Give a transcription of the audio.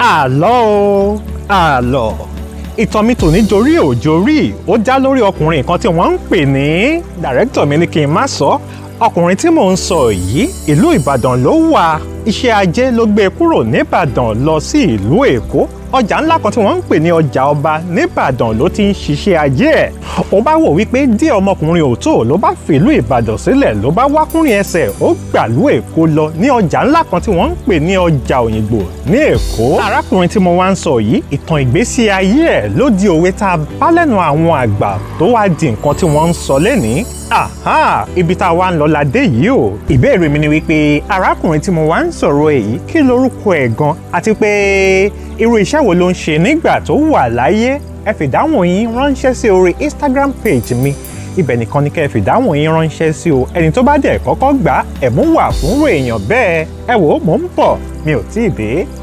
àlọ́ o àlọ́ ìtàn mi tòní jorí ò jorí ó já lórí ọkùnrin kan tí wọ́n ń pè ní dàrẹ́kítọ̀ mi ní kí n má sọ ọkùnrin tí mò ń sọ yìí ìlú Ìbàdàn ló wà iṣẹ́ ajé ló gbé kúrò nìbàdàn lọ sí ìlú Èkó ọjà ńlá kan tí wọ́n ń pè ní ọjà ọba nìbàdàn ló ti ń ṣiṣẹ́ ajé ẹ̀ ó bá wò wípé díẹ̀ ọmọkùnrin ò tó ló bá fìlú Ìbàdàn sílẹ̀ ló bá wákùnrin ẹsẹ̀ ó gbàlú Èkó lọ ní ọjà ńlá kan tí wọ́n ń pè ní ọjà Òyìngbò ní Èkó arákùnrin tí mo wá ń sọ yìí ìtàn ìgbésí ayé ẹ̀ ló di òwe tá a bá lẹ́nu àwọn àgbà tó wá di nǹkan tí wọ́n ń sọ lẹ́nìí aha ibi tá a wá ń lọ la dé yìí o ìbéèrè mi ni wípé arákùnrin tí mo wá ń sọ̀rọ̀ èyí kí lorúkọ ẹ̀ gan àti pé irú iṣẹ́ wo ló ń ṣe nígbà tó wà láyé ẹ fìdáhùn yín ránṣẹ́ sí orí Instagram page mi ibẹ̀ nìkan ni kẹ́ ẹ fìdáhùn yín ránṣẹ́ sí o ẹni tó bá dẹ̀ kọ́kọ́ gbà ẹ̀bùn wà fún èèyàn bẹ́ẹ̀ ẹ wò ó mò ń bọ̀ mi ò tíì dé.